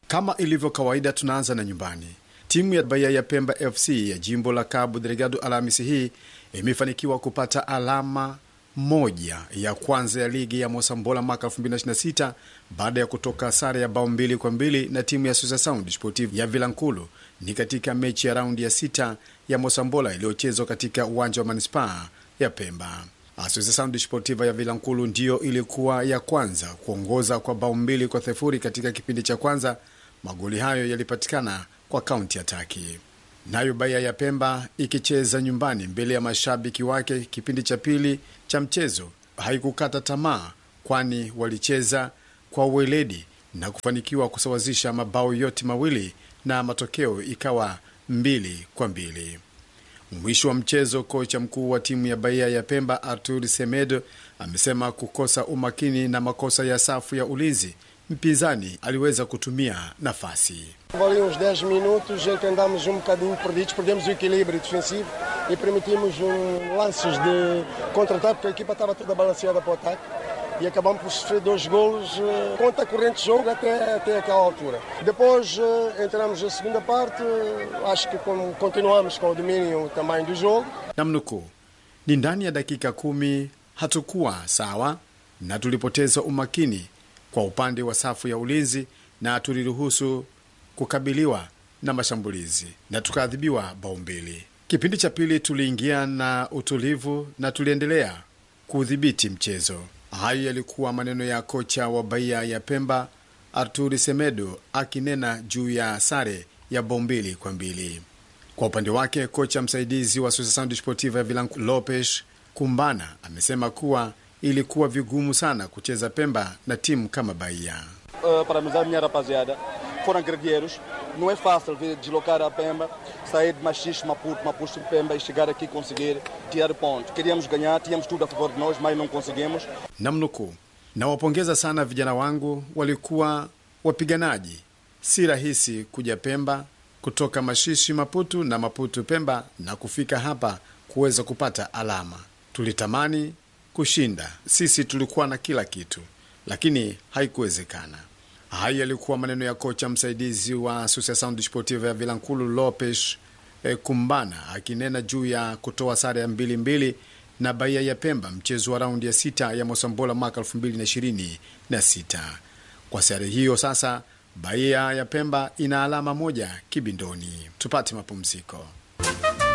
Kama ilivyo kawaida, tunaanza na nyumbani. Timu ya Bahia ya Pemba FC ya jimbo la Cabo Delgado Alhamisi hii imefanikiwa kupata alama moja ya kwanza ya ligi ya Mosambola mwaka 2026 baada ya kutoka sare ya bao mbili kwa mbili na timu ya Susa Sound Sportive ya Vilankulu. Ni katika mechi ya raundi ya sita ya Mosambola iliyochezwa katika uwanja wa manispaa ya Pemba. Asusa Sound Sportiva ya Vilankulu ndiyo ilikuwa ya kwanza kuongoza kwa bao mbili kwa sifuri katika kipindi cha kwanza. Magoli hayo yalipatikana kwa kaunti ataki. Nayo Bahia ya Pemba ikicheza nyumbani mbele ya mashabiki wake kipindi cha pili cha mchezo haikukata tamaa, kwani walicheza kwa uweledi na kufanikiwa kusawazisha mabao yote mawili na matokeo ikawa mbili kwa mbili. Mwisho wa mchezo, kocha mkuu wa timu ya Bahia ya Pemba Artur Semedo amesema kukosa umakini na makosa ya safu ya ulinzi, mpinzani aliweza kutumia nafasi. Ali uns 10 minutos em que andámos um bocadinho perdidos, perdemos o equilíbrio defensivo e permitimos um, lances de contra-ataque, porque a equipa estava toda balanceada para o ataque e acabamos por sofrer dois golos eh, contra a corrente de jogo até, até aquela altura. Depois eh, entramos na segunda parte, eh, acho que com- continuamos com o domínio também do jogo. Namnukuu, ni ndani ya dakika kumi hatukuwa sawa na tulipoteza umakini kwa upande wa safu ya ulinzi na tuliruhusu kukabiliwa na mashambulizi na tukaadhibiwa bao mbili. Kipindi cha pili tuliingia na utulivu na tuliendelea kuudhibiti mchezo. Hayo yalikuwa maneno ya kocha wa Bahia ya Pemba Arturi Semedo akinena juu ya sare ya bao mbili kwa mbili. Kwa upande wake kocha msaidizi wa Susa Sound Sportiva ya Vilanco Lopes Kumbana amesema kuwa ilikuwa vigumu sana kucheza Pemba na timu kama Bahia. Uh, parabenizar a minha rapaziada. Foram guerreiros. Não é fácil vir deslocar a Pemba, sair de Machixe, Maputo, Maputo, Pemba e chegar aqui e conseguir tirar pontos. Queríamos ganhar, tínhamos tudo a favor de nós, mas não conseguimos. Namnukuu, nawapongeza sana vijana wangu, walikuwa wapiganaji. Si rahisi kuja Pemba kutoka Mashishi, Maputu na Maputu Pemba na kufika hapa kuweza kupata alama. Tulitamani kushinda, sisi tulikuwa na kila kitu, lakini haikuwezekana. Hayo yalikuwa maneno ya kocha msaidizi wa Associação Desportiva ya Vilankulu Lopes eh, Kumbana akinena juu ya kutoa sare ya mbili mbili na Bahia ya Pemba mchezo wa raundi ya sita ya Mosambola mwaka 2026. Kwa sare hiyo sasa Bahia ya Pemba ina alama moja kibindoni. Tupate mapumziko.